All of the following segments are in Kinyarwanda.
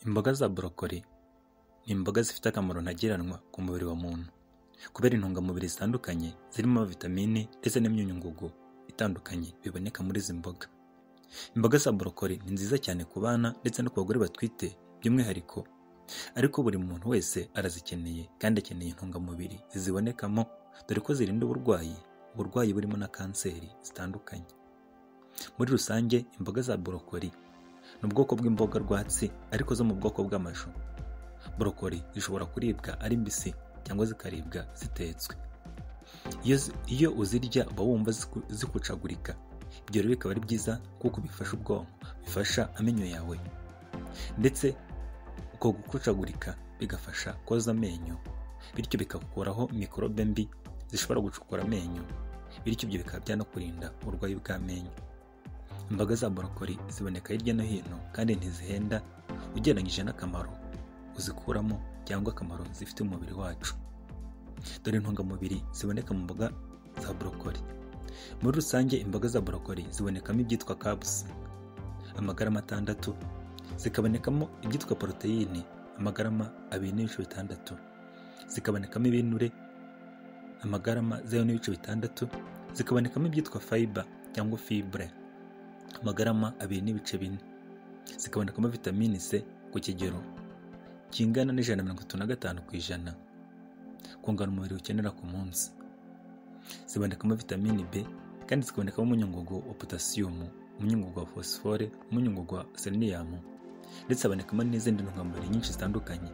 Imboga za borokori ni imboga zifite akamaro ntageranwa ku mubiri wa muntu, kubera intungamubiri zitandukanye zirimo vitamine ndetse n'imyunyu ngugu itandukanye biboneka muri izi mboga. Imboga za borokori ni nziza cyane ku bana ndetse no ku bagore batwite by'umwihariko, ariko buri muntu wese arazikeneye kandi akeneye intungamubiri zizibonekamo dore ko zirinda uburwayi, uburwayi burimo na kanseri zitandukanye. Muri rusange imboga za borokori ni ubwoko bw'imboga rwatsi ariko zo mu bwoko bw'amashu. Borokori zishobora kuribwa ari mbisi cyangwa zikaribwa zitetswe. Iyo zi- Iyo uzirya uba wumva ziku- zikucagurika. Ibyo rero bikaba ari byiza kuko bifasha ubwonko, bifasha amenyo yawe ndetse uko gukucagurika bigafasha koza amenyo, bityo bigakuraho mikorobe mbi zishobora gucukura amenyo, bityo ibyo bikaba byanakurinda uburwayi bw'amenyo. Imboga za borokori ziboneka hirya no hino kandi ntizihenda ugereranyije n'akamaro uzikuramo cyangwa akamaro zifite umubiri wacu. Dore intungamubiri ziboneka mu mboga za borokori. Muri rusange imboga za borokori zibonekamo ibyitwa kabusi, amagarama atandatu, zikabonekamo ibyitwa poroteyine, amagarama abiri n'ibice bitandatu, zikabonekamo ibinure, amagarama zeru n'ibice bitandatu, zikabonekamo ibyitwa fayiba cyangwa fibure, amagarama abiri n'ibice bine, zikabonekamo vitamini C ku kigero kingana n'ijana na mirongo itatu na gatanu ku ijana kungana umubiri ukenera ku munsi. Zibonekamo vitamini B kandi zikabonekamo umunyungugu wa potasiyumu, umunyungugu wa fosifore, umunyungugu wa seleniyamu ndetse habonekamo n'izindi ntungamubiri nyinshi zitandukanye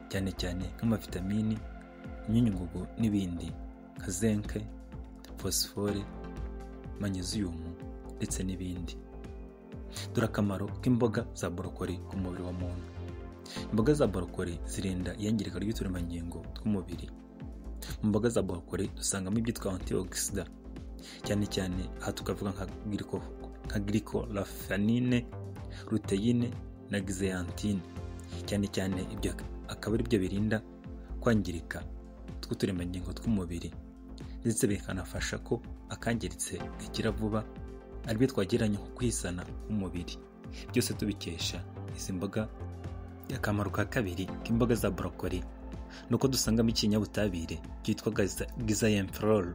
cyane cyane nk'amavitamini, imyunyungugu n'ibindi nka zenke, fosifore, manyeziyumu ndetse n'ibindi. Dore akamaro k'imboga za borokori ku mubiri wa muntu. Imboga za borokori zirinda iyangirika ry'uturemangingo tw'umubiri. Mu mboga za borokori dusangamo ibyitwa antioxida, cyane cyane aha tukavuga nka glyco- nka glycoraphanine, luteyine na zeaxanthin. Cyane cyane ibyo akaba ari byo birinda kwangirika tw'uturemangingo tw'umubiri ndetse bikanafasha ko akangiritse gakira vuba aribyo twagereranya nko kwisana k'umubiri. Byose tubikesha izi mboga akamaro ka kabiri k'imboga za borokori ni uko dusangamo ikinyabutabire cyitwa gizayenferol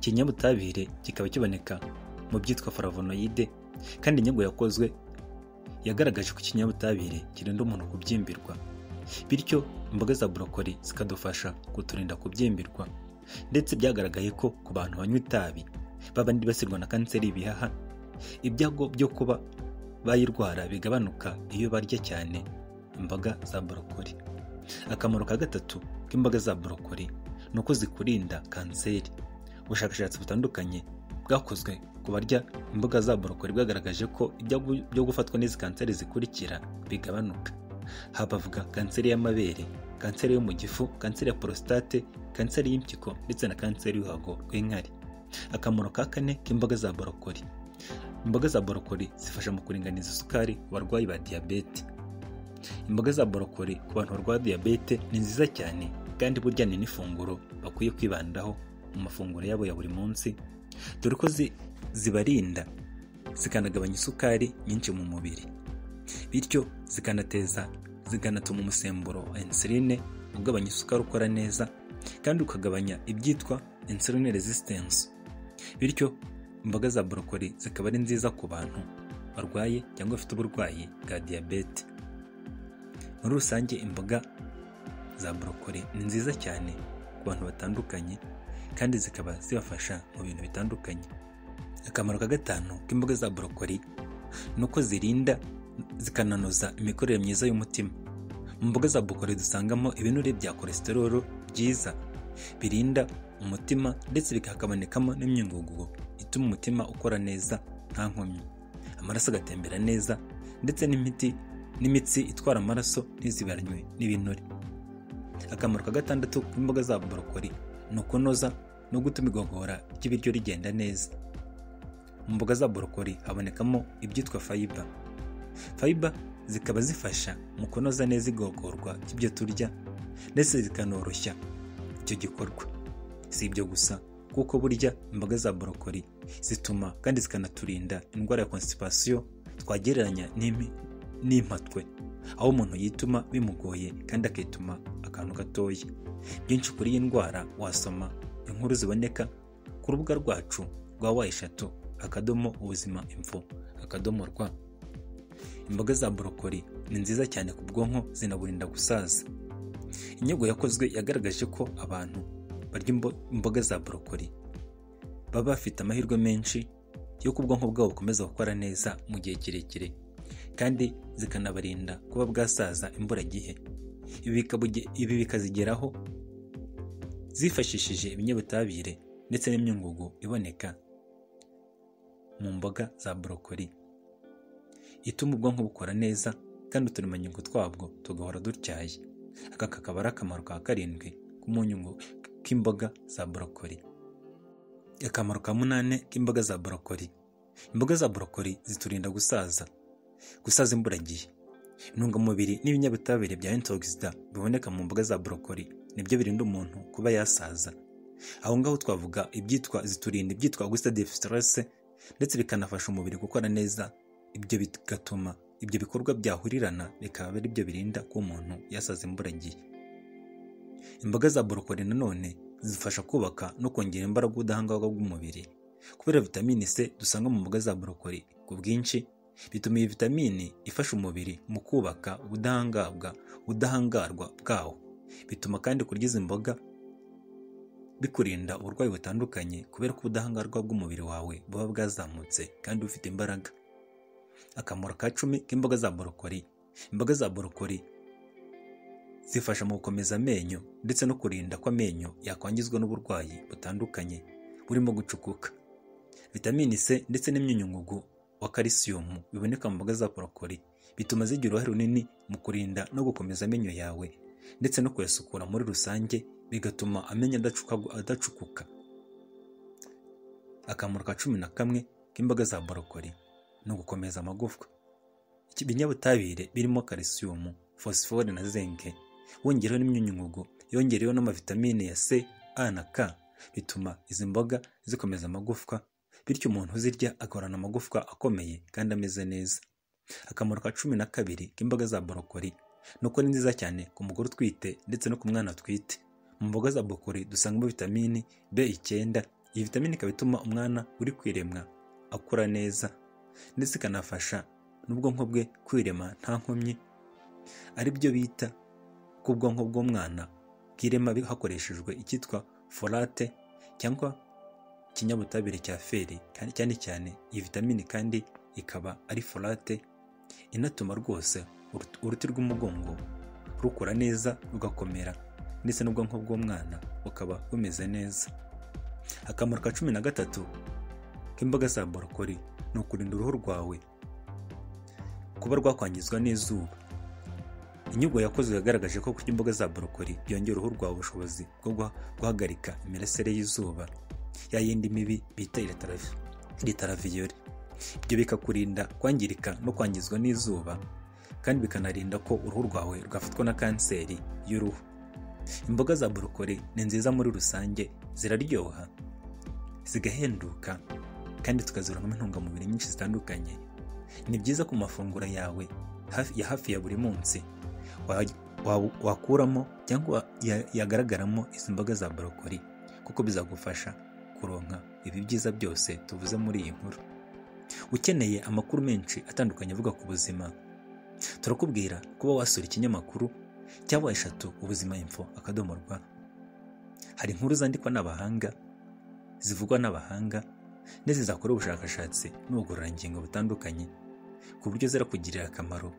ikinyabutabire kikaba kiboneka mu byitwa flavonoide kandi inyungu yakozwe yagaragaje ko ikinyabutabire kirinda umuntu kubyimbirwa bityo imboga za borokori zikadufasha kuturinda kubyimbirwa ndetse byagaragaye ko ku bantu banywa itabi baba bibasirwa na kanseri y'ibihaha ibyago byo kuba bayirwara bigabanuka iyo barya cyane imboga za borokori akamaro ka gatatu k'imboga za borokori ni uko zikurinda kanseri ubushakashatsi butandukanye bwakozwe ku barya imboga za borokori bwagaragaje ko ibyago byo gufatwa n'izi kanseri zikurikira bigabanuka habavuga kanseri y'amabere kanseri yo mu gifu kanseri ya porositate kanseri y'impyiko ndetse na kanseri y'uruhago rw'inkari akamaro ka kane k'imboga za borokori imboga za borokori zifasha mu kuringaniza isukari ku barwayi ba diyabete imboga za borokori ku bantu barwara diyabete ni nziza cyane kandi burya ni n'ifunguro bakwiye kwibandaho mu mafunguro yabo ya buri munsi dore ko zi- zibarinda zikanagabanya isukari nyinshi mu mubiri bityo zikanateza zikanatuma umusemburo wa insuline ugabanya isukari ukora neza kandi ukagabanya ibyitwa insuline resistance bityo imboga za borokori zikaba ari nziza ku bantu barwaye cyangwa bafite uburwayi bwa diyabete muri rusange imboga za borokori ni nziza cyane ku bantu batandukanye kandi zikaba zibafasha mu bintu bitandukanye akamaro ka gatanu k'imboga za borokori ni uko zirinda zikananoza imikorere myiza y'umutima mu mboga za borokori dusangamo ibinure bya kolesterolo byiza birinda umutima ndetse bikakabonekamo n'imyungugu ituma umutima ukora neza nta nkomyi amaraso agatembera neza ndetse n'imiti n'imitsi itwara amaraso ntizibanywe n'ibinure akamaro ka gatandatu k'imboga za borokori ni ukunoza no gutuma igogora ry'ibiryo rigenda neza mu mboga za borokori habonekamo ibyitwa fayiba fayiba zikaba zifasha mu kunoza neza igogorwa ry'ibyo turya ndetse zikanoroshya icyo gikorwa si ibyo gusa kuko burya imboga za borokori zituma kandi zikanaturinda indwara ya konstipasiyo twagereranya n'impi- n'impatwe aho umuntu yituma bimugoye kandi akituma akantu gatoya byinshi kuri iyi ndwara wasoma inkuru ziboneka ku rubuga rwacu rwa wa eshatu akadomo ubuzima info akadomo rwa imboga za borokori ni nziza cyane ku bwonko zinaburinda gusaza inyigo yakozwe yagaragaje ko abantu barya imboga za borokori baba bafite amahirwe menshi y'uko ubwonko bwabo bukomeza gukora neza mu gihe kirekire kandi zikanabarinda kuba bwasaza imburagihe ibi bikazigeraho zifashishije ibinyabutabire ndetse n'imyungugu iboneka mu mboga za borokori ituma ubwonko bukora neza kandi uturemangingo twabwo tugahora dutyaye aka kakaba ari akamaro ka karindwi k'umunyungu k'imboga za borokori akamaro ka munani k'imboga za borokori imboga za borokori ziturinda gusaza gusaza imburagihe intungamubiri n'ibinyabutabire bya intogisida biboneka mu mboga za borokori nibyo birinda umuntu kuba yasaza aho ngaho twavuga ibyitwa ziturinda ibyitwa gusita sitirase ndetse bikanafasha umubiri gukora neza ibyo bigatuma ibyo bikorwa byahurirana bikaba ari byo birinda ko umuntu yasaza imburagihe imboga za borokori nanone zifasha kubaka no kongera imbaraga ubudahangarwa bw'umubiri kubera vitamini c dusanga mu mboga za borokori ku bwinshi bituma iyi vitamini ifasha umubiri mu kubaka ubudahangarwa ubudahangarwa bwawo bituma kandi kurya izi mboga bikurinda uburwayi butandukanye kubera ko ubudahangarwa bw'umubiri wawe buba bwazamutse kandi bufite imbaraga akamaro ka cumi k'imboga za borokori imboga za borokori zifasha mu gukomeza amenyo ndetse no kurinda ko amenyo yakwangizwa n'uburwayi butandukanye burimo gucukuka vitamini c ndetse n'imyunyungugu wa kalisiyumu biboneka mu mboga za borokori bituma zigira uruhare runini mu kurinda no gukomeza amenyo yawe ndetse no kuyasukura muri rusange bigatuma amenyo adacukuka akamaro ka cumi na kamwe k'imboga za borokori no gukomeza amagufwa ibinyabutabire birimo kalisiyumu fosifore na zinke wongereho n'imyunyungugu yongereho n'amavitamine ya c a na k bituma izi mboga zikomeza amagufwa bityo umuntu uzirya agahorana amagufwa akomeye kandi ameze neza akamaro ka cumi na kabiri k'imboga za borokori ni uko ni nziza cyane ku mugore utwite ndetse no ku mwana atwite mu mboga za borokori dusangamo vitamini b icyenda iyi vitamini ikaba ituma umwana uri kwiremwa akura neza ndetse ikanafasha n'ubwonko bwe kwirema nta nkomyi ari byo bita ko ubwonko bw'umwana bwirema hakoreshejwe icyitwa folate cyangwa ikinyabutabire cya feri cyane cyane iyi vitamini kandi ikaba ari folate inatuma rwose uruti rw'umugongo rukura neza rugakomera ndetse n'ubwonko bw'umwana bukaba bumeze neza akamaro ka cumi na gatatu k'imboga za borokori ni ukurinda uruhu rwawe kuba rwakwangizwa n'izuba inyugu yakozwe yagaragaje ko kurya imboga za borokori byongera uruhu rwawe ubushobozi bwo guhagarika imirasire y'izuba ya yindi mibi bita iritaraviyore ibyo bikakurinda kwangirika no kwangizwa n'izuba kandi bikanarinda ko uruhu rwawe rwafatwa na kanseri y'uruhu imboga za borokori ni nziza muri rusange ziraryoha zigahenduka kandi tukazibonamo intungamubiri nyinshi zitandukanye ni byiza ku mafunguro yawe ya hafi ya buri munsi wakuramo cyangwa yagaragaramo izi mboga za borokori kuko bizagufasha kuronka ibi byiza byose tuvuze muri iyi nkuru ukeneye amakuru menshi atandukanye avuga ku buzima turakubwira kuba wasura ikinyamakuru cyangwa eshatu ubuzima info akadomo rwa hari inkuru zandikwa n'abahanga zivugwa n'abahanga ndetse zakora ubushakashatsi n'ubugororangingo butandukanye ku buryo zirakugirira akamaro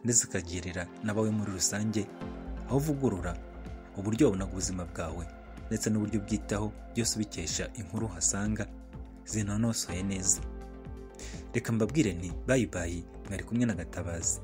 ndetse zikagirira n'abawe muri rusange aho uvugurura uburyo wabonaga ubuzima bwawe ndetse n'uburyo ubwitaho byose ubikesha inkuru uhasanga zinonosoye neza reka mbabwire nti bayibayi mwari kumwe na gatabazi